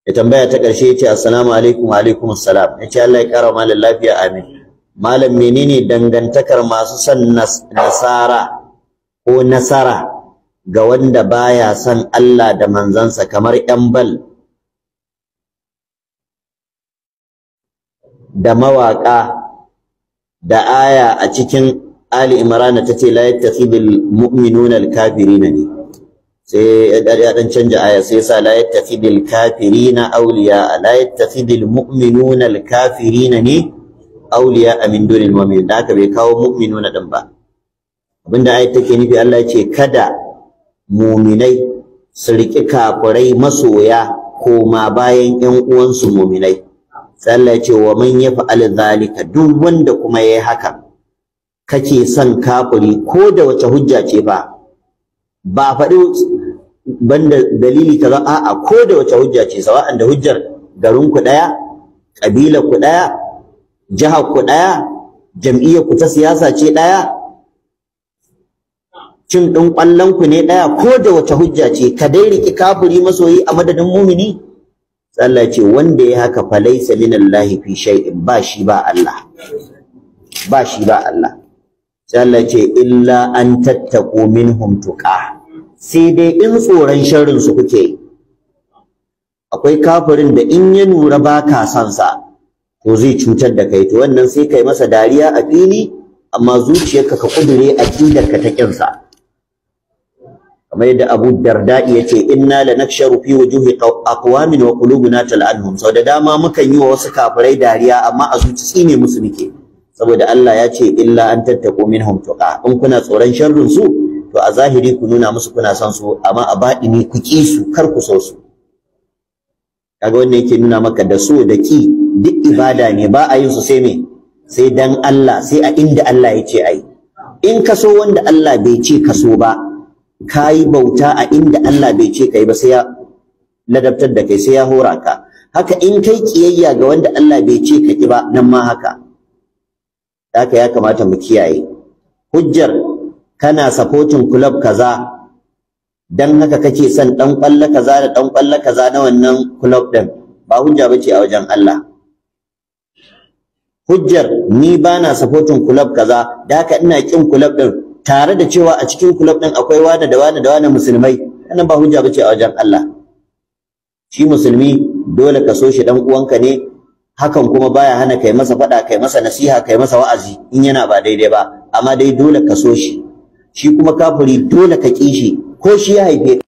ya tambaya ta ƙarshe ya ce assalamu alaikum wa alaikum assalam ya ce Allah ya ƙara malam lafiya amin malam menene dangantakar masu son nasara ko nasara ga wanda baya son Allah da manzansa kamar ƴan bal da mawaƙa da aya a cikin Ali Imran ta ce la yattakhidul mu'minuna al-kafirina ne sai ya dan canja aya sai sa la yattakhidul kafirina awliya la yattakhidul mu'minuna al-kafirina ne awliya min dunil mu'minin da aka bai kawo mu'minuna din ba abinda ayat take nufi Allah ya ce kada mu'minai su riƙi kafirai masoya koma bayan ƴan uwansu mu'minai sai Allah ya ce wa man yaf'al zalika duk wanda kuma yayi haka kake son kafiri ko da wace hujja ce ba ba faɗi banda dalili kaza a'a ko da wace hujja ce sawa'an da hujjar garin ku daya kabilar ku daya jihar ku daya jam'iyyar ku ta siyasa ce daya cin ɗin ƙwallon ku ne daya ko da wace hujja ce ka dai riki kafiri masoyi a madadin mumini Allah ce wanda ya haka falaisa minallahi fi shay'in ba shi ba Allah ba shi ba Allah sai Allah ce illa an tattaqu minhum tuqa sai dai in tsoron sharrin su kuke akwai kafirin da in ya nura baka son sa to zai cutar da kai to wannan sai kai masa dariya a fili amma zuciyarka ka kudure aqidar ka ta kinsa kamar yadda Abu Darda ya ce inna lanaksharu fi wujuhi aqwamin wa qulubuna tal'anhum sau da dama mukan yi wa wasu kafirai dariya amma a zuci tsine musu muke saboda Allah ya ce illa an tattaqu minhum tuqa in kuna tsoron sharrin su to a zahiri ku nuna musu kuna son su amma a baɗini ku ki su kar ku so su kaga wannan yake nuna maka da so da ki duk ibada ne ba a yin su sai me sai dan Allah sai a inda Allah ya ce ai in ka so wanda Allah bai ce ka so ba ka yi bauta a inda Allah bai ce kai ba sai ya ladabtar da kai sai ya hora ka haka in kai kiyayya ga wanda Allah bai ce ka ki ba nan ma haka haka ya kamata mu kiyaye hujjar kana supporting club kaza dan haka kake son dan kwalla kaza da dan kwalla kaza na wannan club din ba hujja bace a wajen Allah hujjar ni bana supporting club kaza da haka ina kin club din tare da cewa a cikin club din akwai wani da wani da wani musulmai wannan ba hujja bace a wajen Allah shi musulmi dole ka so shi dan uwanka ne hakan kuma baya hana kai masa faɗa kai masa nasiha kai masa wa'azi in yana ba daidai ba amma dai dole ka so shi shi kuma kafiri dole ka ƙi shi ko shi ya haife